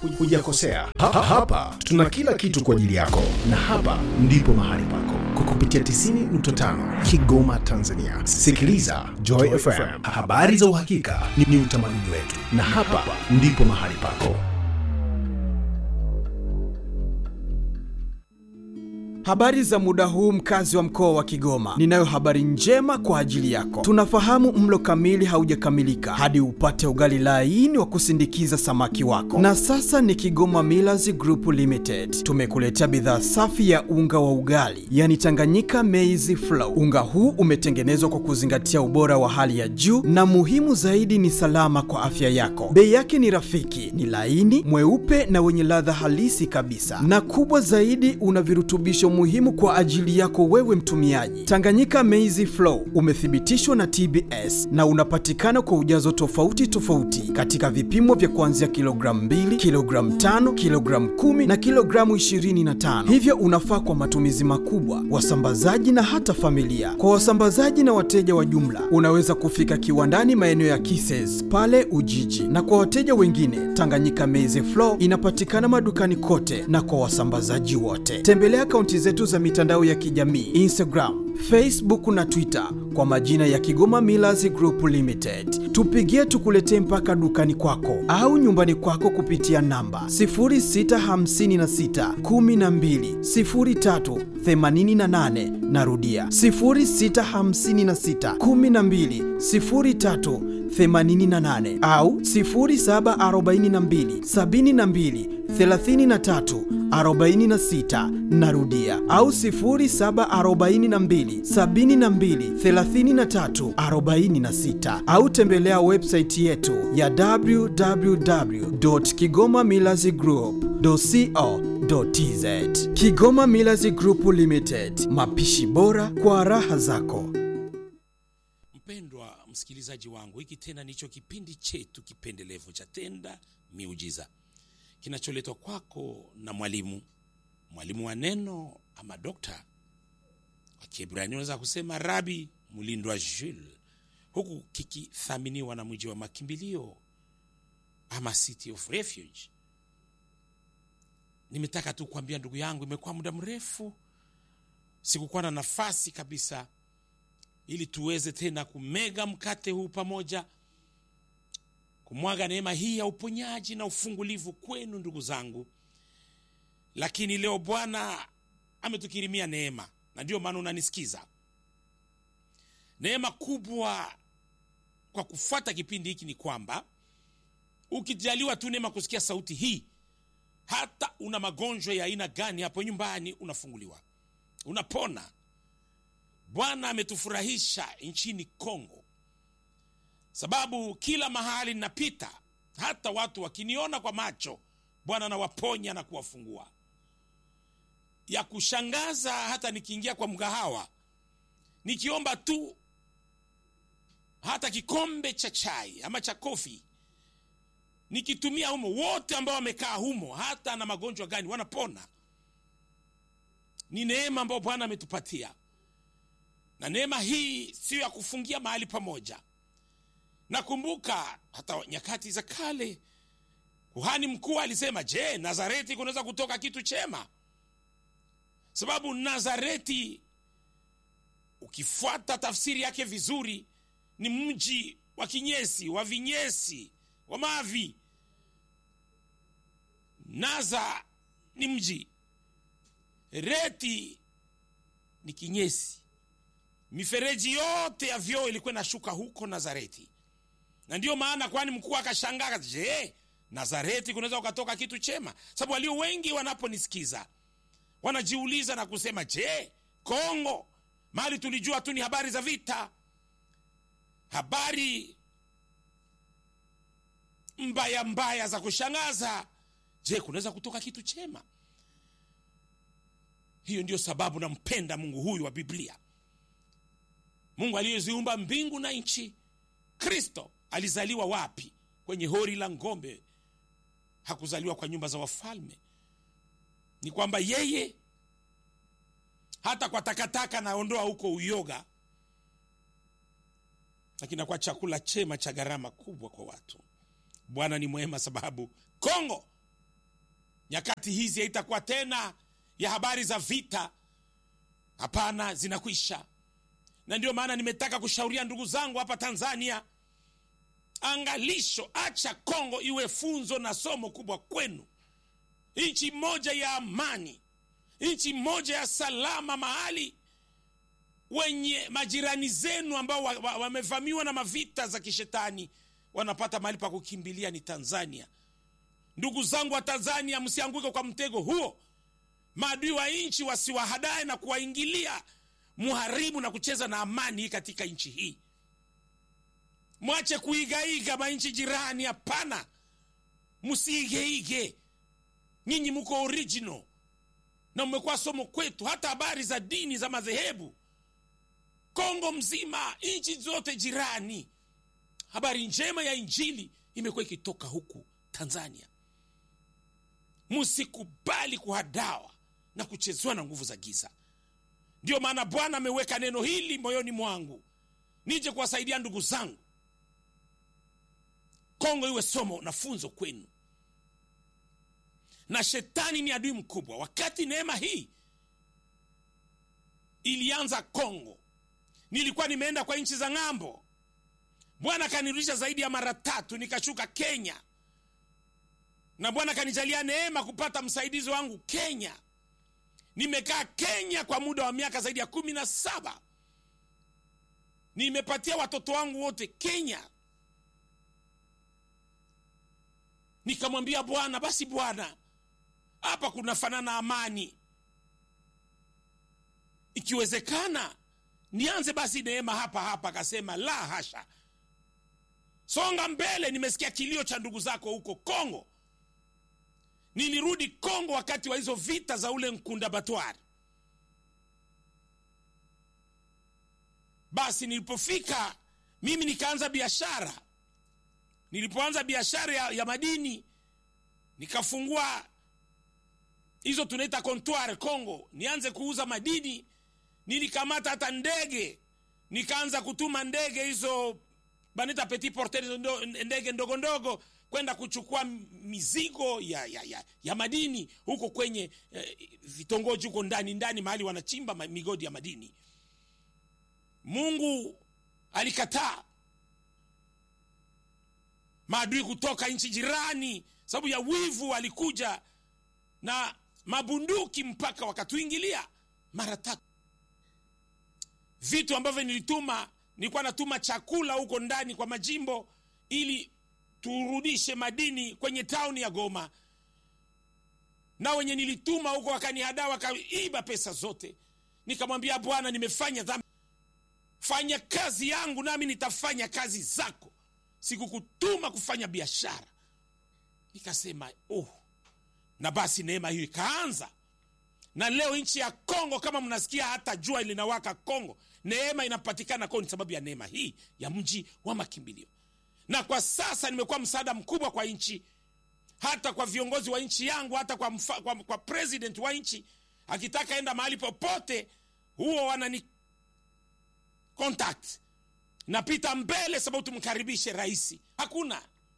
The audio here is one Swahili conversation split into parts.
hujakosea. Ha, ha, hapa tuna kila kitu kwa ajili yako, na hapa ndipo mahali pako kwa kupitia 90.5 Kigoma, Tanzania. Sikiliza Joy FM, habari za uhakika ni, ni utamaduni wetu, na hapa ndipo mahali pako. Habari za muda huu mkazi wa mkoa wa Kigoma. Ninayo habari njema kwa ajili yako. Tunafahamu mlo kamili haujakamilika hadi upate ugali laini wa kusindikiza samaki wako. Na sasa ni Kigoma Millers Group Limited. Tumekuletea bidhaa safi ya unga wa ugali, yani Tanganyika Maize Flour. Unga huu umetengenezwa kwa kuzingatia ubora wa hali ya juu na muhimu zaidi ni salama kwa afya yako. Bei yake ni rafiki, ni laini, mweupe na wenye ladha halisi kabisa. Na kubwa zaidi una virutubisho muhimu kwa ajili yako wewe mtumiaji. Tanganyika Maize Flour umethibitishwa na TBS na unapatikana kwa ujazo tofauti tofauti katika vipimo vya kuanzia kilogramu 2, kilogramu 5, kilogramu 10 na kilogramu 25. Hivyo unafaa kwa matumizi makubwa, wasambazaji na hata familia. Kwa wasambazaji na wateja wa jumla, unaweza kufika kiwandani maeneo ya Kises pale Ujiji, na kwa wateja wengine, Tanganyika Maize Flour inapatikana madukani kote na kwa wasambazaji wote. Tembelea akaunti zetu za mitandao ya kijamii Instagram, Facebook na Twitter kwa majina ya Kigoma Millers Group Limited. Tupigie tukuletee mpaka dukani kwako au nyumbani kwako kupitia namba 0656 12 03 88. Narudia 0656 12 03 88 au 0742 72 33 46 narudia au 0742 72 33 46 au tembelea website yetu ya www.kigomamillazgroup.co.tz Kigoma Millers Group Limited, mapishi bora kwa raha zako. Mpendwa msikilizaji wangu, hiki tena ndicho kipindi chetu kipendelevu cha Tenda Miujiza kinacholetwa kwako na mwalimu mwalimu wa neno ama dokta wa Kiebrania, unaweza kusema Rabi Mulindwa Jules, huku kikithaminiwa na mji wa makimbilio ama City of Refuge. Nimetaka tu kuambia ndugu yangu, imekuwa muda mrefu sikukuwa na nafasi kabisa, ili tuweze tena kumega mkate huu pamoja kumwaga neema hii ya uponyaji na ufungulivu kwenu ndugu zangu. Lakini leo Bwana ametukirimia neema, na ndiyo maana unanisikiza. Neema kubwa kwa kufuata kipindi hiki ni kwamba ukijaliwa tu neema kusikia sauti hii, hata una magonjwa ya aina gani hapo nyumbani, unafunguliwa, unapona. Bwana ametufurahisha nchini Kongo sababu kila mahali ninapita, hata watu wakiniona kwa macho, Bwana anawaponya na kuwafungua. Ya kushangaza, hata nikiingia kwa mgahawa nikiomba tu hata kikombe cha chai ama cha kofi, nikitumia humo, wote ambao wamekaa humo, hata na magonjwa gani, wanapona. Ni neema ambayo Bwana ametupatia, na neema hii siyo ya kufungia mahali pamoja. Nakumbuka hata nyakati za kale kuhani mkuu alisema, je, Nazareti kunaweza kutoka kitu chema? Sababu Nazareti ukifuata tafsiri yake vizuri ni mji wa kinyesi, wa vinyesi, wa mavi. Naza ni mji, reti ni kinyesi. Mifereji yote ya vyoo ilikuwa inashuka huko Nazareti na ndiyo maana kwani mkuu akashangaa, je, Nazareti kunaweza ukatoka kitu chema? Sababu walio wengi wanaponisikiza wanajiuliza na kusema, je, Kongo mali tulijua tu ni habari za vita, habari mbaya mbaya za kushangaza. Je, kunaweza kutoka kitu chema? Hiyo ndiyo sababu nampenda Mungu huyu wa Biblia, Mungu aliyeziumba mbingu na nchi. Kristo alizaliwa wapi? Kwenye hori la ng'ombe. Hakuzaliwa kwa nyumba za wafalme. Ni kwamba yeye hata kwa takataka naondoa huko uyoga, lakini kwa chakula chema cha gharama kubwa kwa watu. Bwana ni mwema, sababu Kongo nyakati hizi haitakuwa tena ya habari za vita hapana zinakwisha na ndio maana nimetaka kushauria ndugu zangu hapa tanzania angalisho acha kongo iwe funzo na somo kubwa kwenu nchi moja ya amani nchi moja ya salama mahali wenye majirani zenu ambao wamevamiwa wa, wa na mavita za kishetani wanapata mahali pa kukimbilia ni tanzania ndugu zangu wa tanzania msianguke kwa mtego huo maadui wa nchi wasiwahadae na kuwaingilia muharibu na kucheza na amani katika nchi hii mwache kuigaiga manchi jirani hapana msiigeige nyinyi mko original na mmekuwa somo kwetu hata habari za dini za madhehebu kongo mzima nchi zote jirani habari njema ya injili imekuwa ikitoka huku tanzania msikubali kuhadawa na kuchezewa na nguvu za giza ndiyo maana bwana ameweka neno hili moyoni mwangu nije kuwasaidia ndugu zangu kongo iwe somo na funzo kwenu na shetani ni adui mkubwa wakati neema hii ilianza kongo nilikuwa nimeenda kwa nchi za ng'ambo bwana akanirudisha zaidi ya mara tatu nikashuka kenya na bwana akanijalia neema kupata msaidizi wangu kenya nimekaa kenya kwa muda wa miaka zaidi ya kumi na saba nimepatia watoto wangu wote kenya nikamwambia bwana basi bwana hapa kunafanana amani ikiwezekana nianze basi neema hapa hapa akasema la hasha songa mbele nimesikia kilio cha ndugu zako huko kongo nilirudi kongo wakati wa hizo vita za ule nkunda batwari basi nilipofika mimi nikaanza biashara nilipoanza biashara ya, ya madini nikafungua hizo tunaita comptoir congo nianze kuuza madini nilikamata hata ndege nikaanza kutuma ndege hizo banita petit porter ndo, ndege ndogo ndogo kwenda kuchukua mizigo ya, ya, ya, ya madini huko kwenye eh, vitongoji huko ndani ndani mahali wanachimba migodi ya madini mungu alikataa maadui kutoka nchi jirani sababu ya wivu walikuja na mabunduki mpaka wakatuingilia mara tatu vitu ambavyo nilituma nilikuwa natuma chakula huko ndani kwa majimbo ili turudishe madini kwenye tauni ya goma na wenye nilituma huko wakanihadaa wakaiba pesa zote nikamwambia bwana nimefanya dhambi fanya kazi yangu nami nitafanya kazi zako sikukutuma kufanya biashara nikasema oh. na basi neema hiyo ikaanza na leo nchi ya kongo kama mnasikia hata jua linawaka kongo neema inapatikana kongo ni sababu ya neema hii ya mji wa makimbilio na kwa sasa nimekuwa msaada mkubwa kwa nchi hata kwa viongozi wa nchi yangu hata kwa, mfa, kwa, kwa president wa nchi akitaka enda mahali popote huo wanani contact napita mbele sababu tumkaribishe rahisi hakuna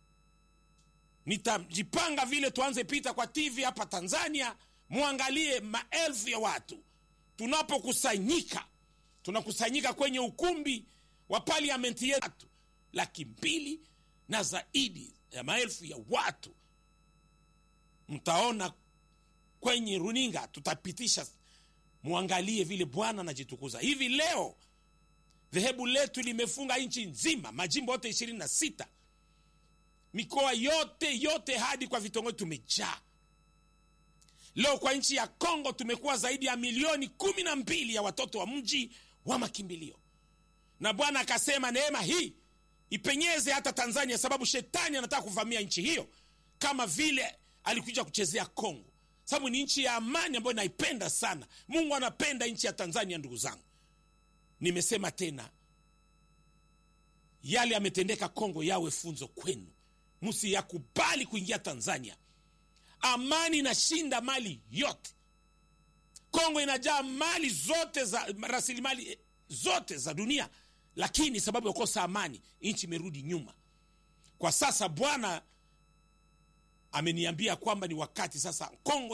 nitajipanga vile tuanze pita kwa tv hapa tanzania mwangalie maelfu ya watu tunapokusanyika tunakusanyika kwenye ukumbi wa paliamenti yetu laki mbili na zaidi ya maelfu ya watu mtaona kwenye runinga tutapitisha mwangalie vile bwana anajitukuza hivi leo dhehebu letu limefunga nchi nzima majimbo yote ishirini na sita mikoa yote yote hadi kwa vitongoji tumejaa leo kwa nchi ya kongo tumekuwa zaidi ya milioni kumi na mbili ya watoto wa mji wa makimbilio na bwana akasema neema hii ipenyeze hata tanzania sababu shetani anataka kuvamia nchi hiyo kama vile alikuja kuchezea kongo sababu ni nchi ya amani ambayo naipenda sana mungu anapenda nchi ya tanzania ndugu zangu nimesema tena yale yametendeka kongo yawe funzo kwenu msiyakubali kuingia tanzania amani inashinda mali yote kongo inajaa mali zote za rasilimali zote za dunia lakini sababu ya kukosa amani nchi imerudi nyuma kwa sasa bwana ameniambia kwamba ni wakati sasa Kongo